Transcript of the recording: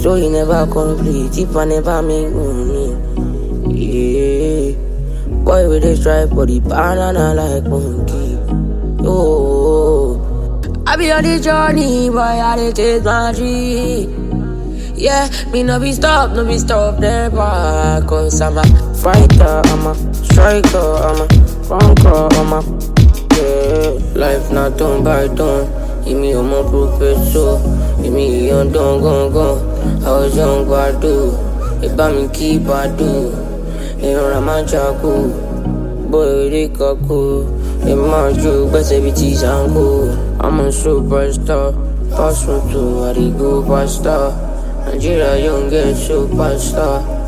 Story never complete, if I never make money. Yeah. Boy, we dey strive for the banana like monkey. Oh, I be on the journey, boy, I dey take my G. Yeah, me no be stop, no be stop, never. Cause I'm a fighter, I'm a striker, I'm a conqueror, I'm a yeah. Life not done by done. Èmi ò mọ professor, èmi ìyàn dán gangan. I was young gbàdú, ìbá mi kí gbàdú. Èèyàn rà máa jago, bó eré kakó. Èmi máa jó gbẹ́sẹ̀ bíi ti Zango. I'm a superstar, pass me to I dey go faster. Nigeria young get superstar.